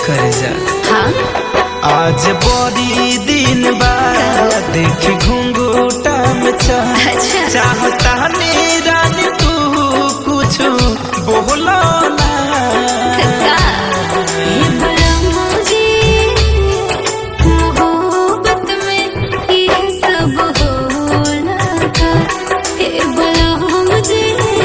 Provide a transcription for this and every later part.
कर जा हाँ आज बड़ी दिन बाद देख घुंघूटा में चाह अच्छा चाहता नी रानी तू कुछ बोलो ना का ये बड़ा मुझे मोहब्बत में ये सब होला का ये बड़ा मुझे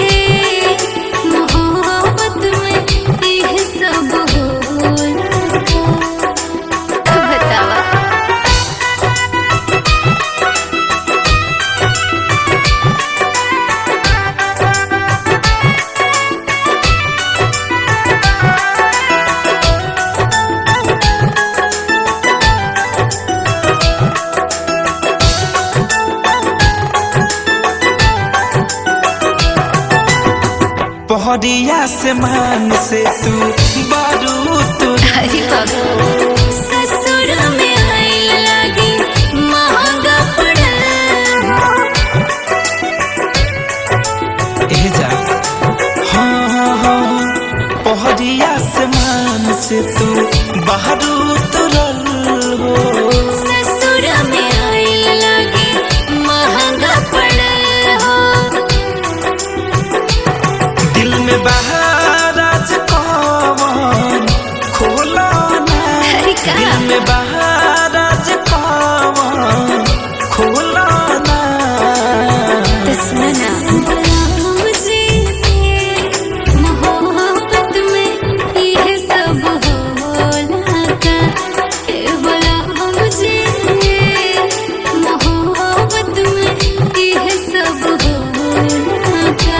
मोहब्बत में ये सब होला का बतावा पहरिया से मान से तू बारू तू अरे बाबा ससुर में आइल लागी महंगा पड़ल ए जा हाँ हाँ हाँ पहरिया से मान से तू बारू तुरल हो ससुर में आइल लागी महंगा पड़ल हो दिल में बहार आज कौन खोला ना अरे का दिल में बहार आज कौन खोला ना तो सुनो ना मुझे मोहब्बत में ये सब होला का ये बोला मुझे मोहब्बत में ये सब होला का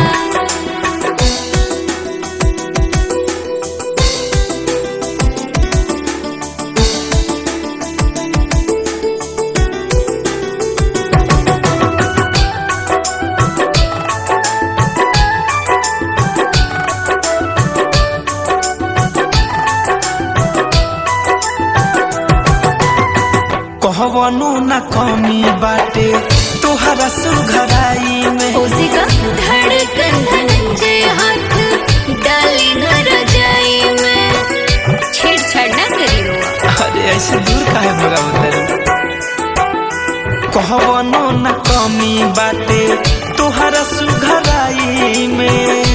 कहवनो न कमी बाटे तोहरा सुघराई में उसी का धड़कन धनंजय हाथ डाली न रजाई में छेड़छाड़ न करी रोआ अरे ऐसे दूर काहे भगा बता कहवनो न कमी बाटे तोहरा सुघराई में